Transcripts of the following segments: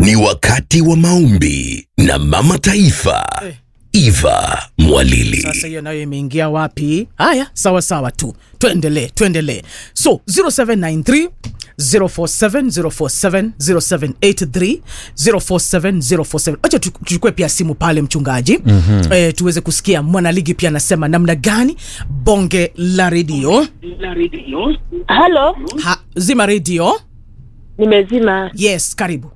Ni wakati wa maombi na Mama Taifa Eh. Eva Mwalili. Sasa hiyo nayo imeingia wapi? Haya, sawa sawa tu, tuendelee tuendelee. So 0793 047 047 0783 047 047. Acha tu- tuchukue pia simu pale mchungaji, mm-hmm. e, tuweze kusikia mwanaligi pia anasema namna gani bonge la redio Halo, ha, zima redio. nimezima. Yes, karibu.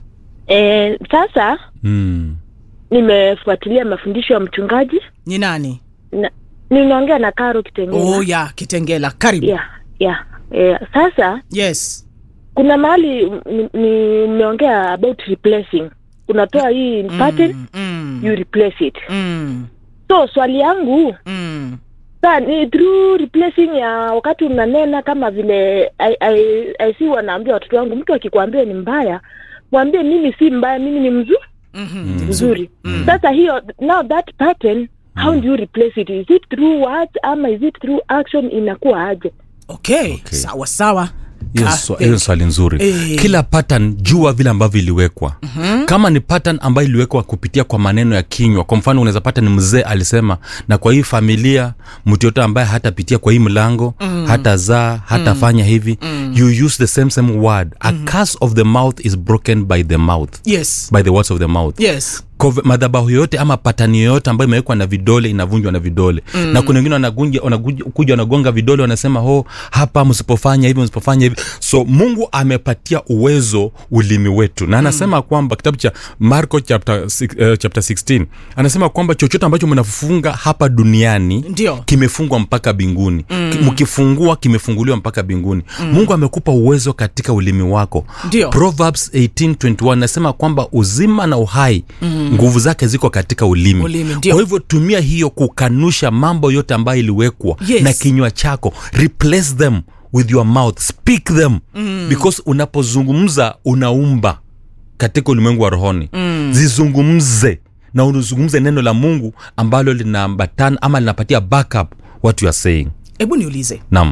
E, sasa Mm. nimefuatilia mafundisho ya mchungaji Ni nani? na ninaongea na Karo Kitengela. Oh ya Kitengela, karibu. ya ya e, sasa Yes. kuna mahali nimeongea ni, nimeongea about replacing, unatoa hii pattern Mm, you replace it. mm, So swali yangu mm. sa ni through replacing ya wakati unanena kama vile I, I, I see wanaambia watoto wangu, mtu akikwambia ni mbaya mwambie mimi si mbaya, mimi ni mzuri Mm-hmm. mzuri sasa hiyo now that pattern how do you replace it is it through words ama is it through action inakuwa aje Okay. sawa sawa. hiyo Ah, swa- hiyo swali nzuri Eh. kila pattern jua vile ambavyo iliwekwa mm-hmm. kama ni pattern ambayo iliwekwa kupitia kwa maneno ya kinywa kwa mfano unaweza pata ni mzee alisema na kwa hii familia mtu yote ambaye hatapitia kwa hii mlango mm. hatazaa hatafanya hivi mm. you use the same same word a curse of the mouth is broken by the mouth Yes. by the words of the mouth Yes. Kove- madhabahu yoyote ama patani yoyote ambayo imewekwa na vidole inavunjwa na vidole mm. na kuna wengine wanagunja- wanakuja kuja wanagonga vidole wanasema ho hapa msipofanya hivi msipofanya hivi so mungu amepatia uwezo ulimi wetu na anasema mm. kwamba kitabu cha marko chapter, six- uh, chapter 16 anasema kwamba chochote ambacho mnafunga hapa duniani Ndio. kimefungwa mpaka binguni mm. mkifungua kimefunguliwa mpaka binguni mm. mungu amekupa uwezo katika ulimi wako Ndio. proverbs 1821 nasema kwamba uzima na uhai mm. nguvu zake ziko katika ulimi, Ulimi, ndio. kwa hivyo tumia hiyo kukanusha mambo yote ambayo iliwekwa Yes. na kinywa chako replace them with your mouth speak them mm. because unapozungumza unaumba katika ulimwengu wa rohoni mm. zizungumze na uzungumze neno la mungu ambalo linaambatana ama linapatia backup what you are saying Hebu niulize nam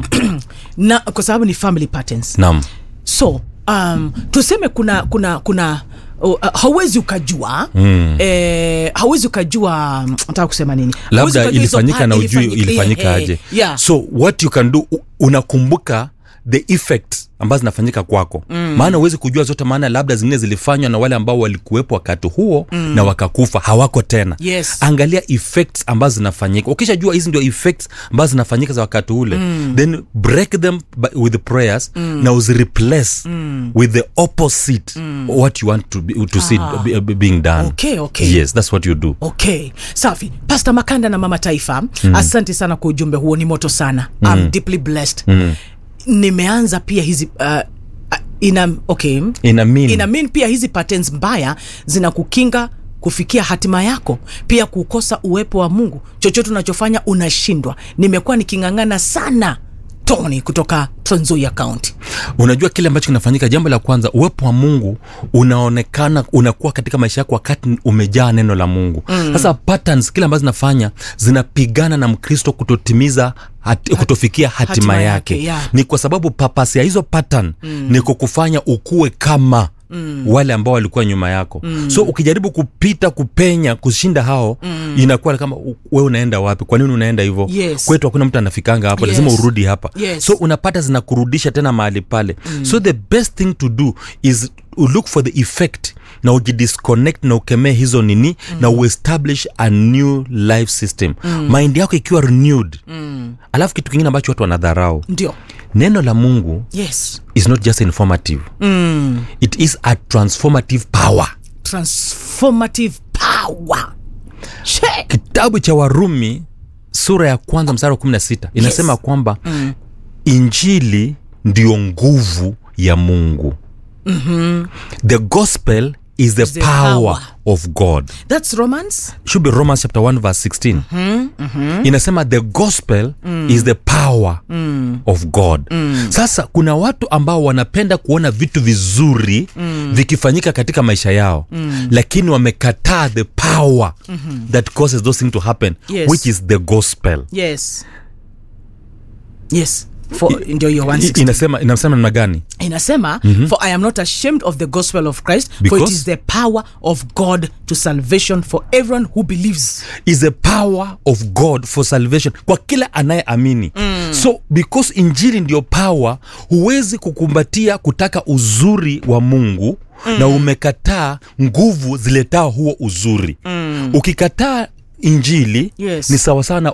na kwa sababu ni family patterns. nam So um, tuseme kuna kuna kuna uh, hauwezi ukajua mm. eh, hauwezi ukajua mm, nataka kusema nini Hauwezi labda ukajua hizo ilifanyika pa- na ujui ilifanyika- ilifanyika eh, aje eh, yeah. so what you can do u- unakumbuka the effects ambazo zinafanyika kwako mm. maana huwezi kujua zote maana labda zingine zilifanywa na wale ambao walikuwepo wakati huo mm. na wakakufa hawako tena Yes. angalia effects ambazo zinafanyika ukishajua hizi ndio effects ambazo zinafanyika za wakati ule mm. then break them by, with prayers mm. na uzireplace mm. with the opposite mm. what you want to, be, to see be, be, being done Okay, okay. yes that's what you do okay safi pasta makanda na mama taifa mm. asante sana kwa ujumbe huo ni moto sana mm. I'm deeply blessed mm. nimeanza pia hizi uh, uh, ina okay ina mean ina mean pia hizi patterns mbaya zinakukinga kufikia hatima yako pia kukosa uwepo wa mungu chochote unachofanya unashindwa nimekuwa niking'ang'ana sana tony kutoka Trans Nzoia County unajua kile ambacho kinafanyika jambo la kwanza uwepo wa mungu unaonekana unakuwa katika maisha yako wakati umejaa neno la mungu mm. sasa patterns kile ambazo zinafanya zinapigana na mkristo kutotimiza hati, kutofikia hatima, hatima yake, yake, yeah. ni kwa sababu papasi ya hizo pattern mm. ni kukufanya ukue kama Mm. wale ambao walikuwa nyuma yako mm. so ukijaribu kupita kupenya kushinda hao mm. inakuwa kama u- we unaenda wapi kwa nini unaenda hivyo Yes. kwetu hakuna mtu anafikanga hapo Yes. lazima urudi hapa Yes. so unapata zinakurudisha tena mahali pale mm. so the best thing to do is look for the effect na ujidisconnect na ukemee hizo nini mm. na uestablish a new life system mm. mind yako ikiwa renewed mm. alafu kitu kingine ambacho watu wanadharau ndio neno la mungu yes is not just informative mm. it is a transformative power transformative power She. kitabu cha warumi sura ya kwanza mstari wa 16 inasema Yes. kwamba mm. injili ndio nguvu ya mungu mm-hmm. the gospel is the, the power, power. of god that's romance should be romans chapter 1 verse 16 mm-hmm, mm-hmm. inasema the gospel mm. is the power mm. of god mm. sasa kuna watu ambao wanapenda kuona vitu vizuri mm. vikifanyika katika maisha yao mm. lakini wamekataa the power mm-hmm. that causes those things to happen Yes. which is the gospel yes yes for ndio hiyo I- 160 inasema inasema namna gani inasema mm-hmm. for i am not ashamed of the gospel of christ for it Because- is the power of god to salvation for everyone who believes is the power of god for salvation kwa kila anayeamini mm. so because injili ndio power huwezi kukumbatia kutaka uzuri wa mungu mm. na umekataa nguvu ziletao huo uzuri mm. ukikataa injili Yes. ni sawasawa na